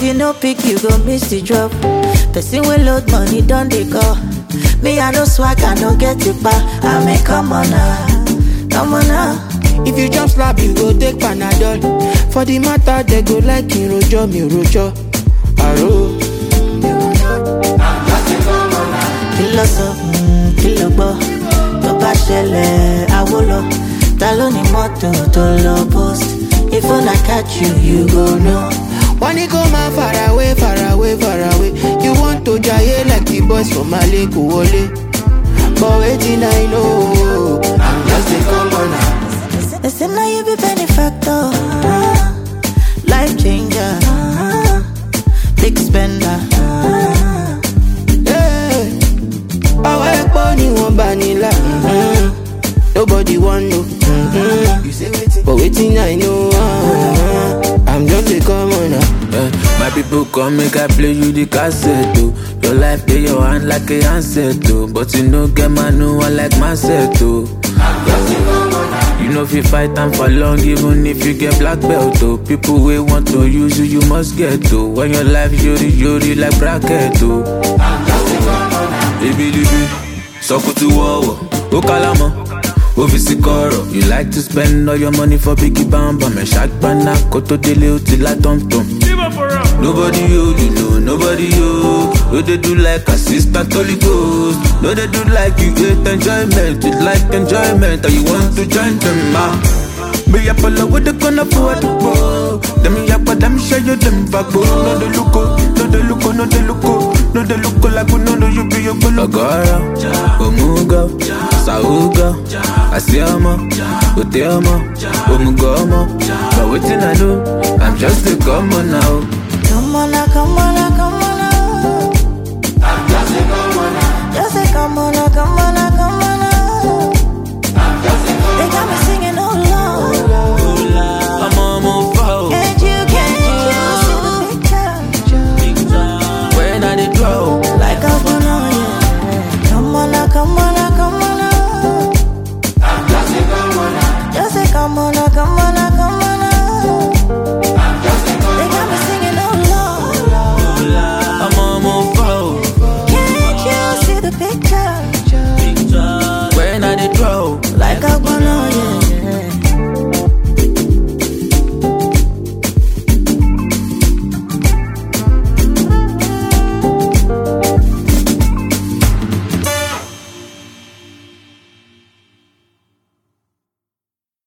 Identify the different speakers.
Speaker 1: you no pick, you go miss the drop. Person will load money, don't they call? Me, I no swag, I no get it back. I mean, come on now, come on now.
Speaker 2: If you jump slap, you go take Panadol. For the matter, they go like in rojo, mi rojo. Aro.
Speaker 1: kí ló sọ Mm, kí ló gbọ́ tó bá ṣẹlẹ̀ àwo lọ ta ló ní mọ́tò tó lọ post if una catch you you go know.
Speaker 2: Wọ́n ní kó máa far away, far away, far away. You want to jaye like the boys from Mali kò wọlé. But wetin I know, I'm just a commoner.
Speaker 1: They say now you be benefactor, life changer, big spender.
Speaker 2: Yeah. Ọwọ́ ẹ̀pọ̀ ni wọ́n bá nílà. mhm. Nobody wan know. mhm. But wetin I know, uh, I'm just a commoner.
Speaker 3: Yeah, my people come make I play you the cassette oh. Your life play your hand like a handset oh. But you no get man no one like myself oh. You know if you fight time for long even if you get black belt oh. People wey want to use you you must get oh. When your life yori yori like bracket oh. Ebilibi, sọkùtù wọ̀wọ̀, ó kálámọ̀, ó fi sí kọ̀rọ̀. You like to spend all your money for biggie bambam, ẹ̀ ṣàgbọ́nà kó tó délé ó ti lá tọ̀mtọ̀m. Nobody you, you know nobody you. No dey do like assistant Holy Ghost. No dey do like you hate enjoyment, you like enjoyment, and you want to join them ah. Me up all over the corner for the ball. Them yap, but them show you them back. No dey look, oh, no dey look, oh, no dey look, oh. no dey look like we no know you be your golo. Agora, Omuga, Sauga, Asiama, Uteama, Omugoma. But waiting I know, I'm just a common now.
Speaker 1: Come on now, come on now, come on now. I'm just a come on now. Just a come on now, come on now.